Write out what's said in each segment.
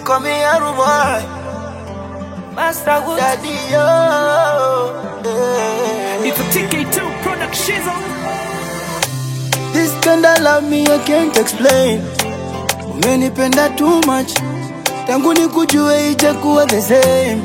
call me Aru boy, Master Woods. daddy yo. Yeah. It's a TK2 production. This kind of love me I can't explain. Umenipenda too much, tangu nikujue ijakuwa the same.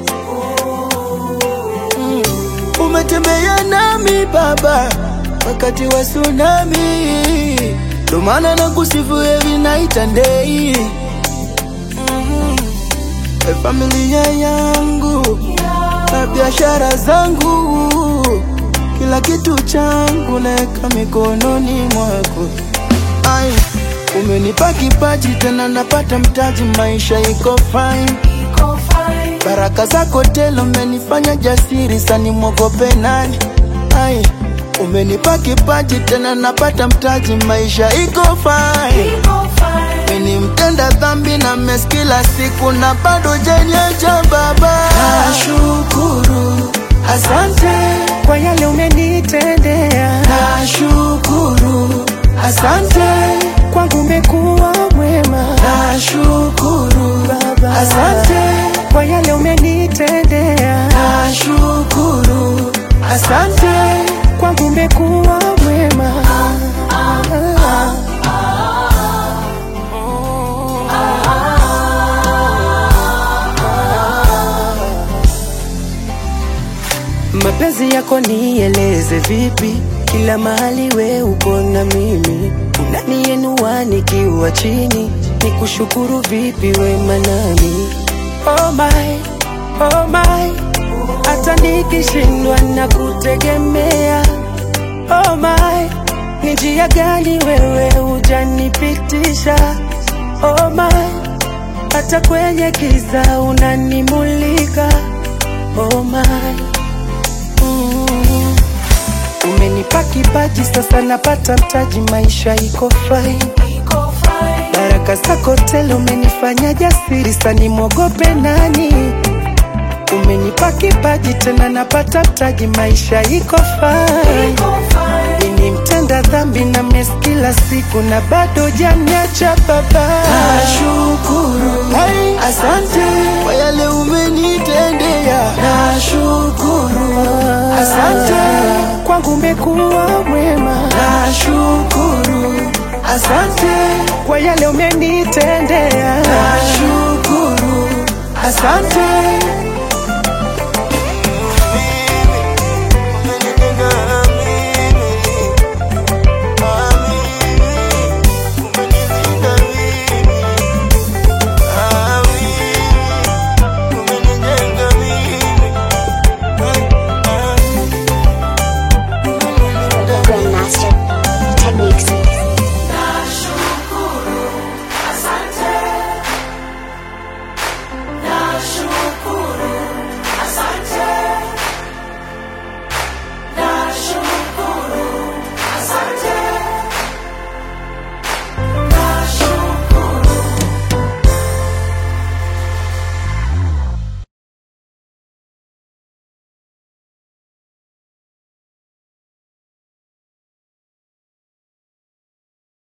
Mm. Umetembea nami baba, wakati wa tsunami, ndo maana nakusifu every night and day. Mm. We familia yangu na biashara zangu, kila kitu changu naeka mikononi mwako. Ai, umenipa kipaji tena napata mtaji, maisha iko fine. Baraka zako tele umenifanya jasiri, sani mwogope nani? Ai, umenipa kipaji tena napata mtaji, maisha iko fine. Mimi mtenda dhambi na mes kila siku na bado janiacha baba. Nashukuru, asante Kwa yale umenitendea, Nashukuru, asante, kwangu umekuwa mwema. nashukuru, Baba. asante, Kwa yale umenitendea, nashukuru, asante, kwangu umekuwa mwema. Mapenzi yako nieleze vipi? Kila mahali we uko na mimi, unanienua nikiwa chini, nikushukuru vipi we manani? Oh my, oh my, hata nikishindwa na kutegemea. Oh my, ni njia gani wewe hujanipitisha? Oh my, hata kwenye giza unanimulika. Oh my Mm. Umenipa kipaji sasa napata mtaji, maisha iko fine. Baraka zako tele umenifanya jasiri, sani mwogope nani? Umenipa kipaji tena napata mtaji, maisha iko fine. Mimi mtenda dhambi na mes kila siku na bado janiacha baba. nashukuru, Hai. asante kwa yale umenitendea, nashukuru, asante, Kwangu umekuwa mwema, nashukuru, asante, kwa yale umenitendea. nashukuru, asante,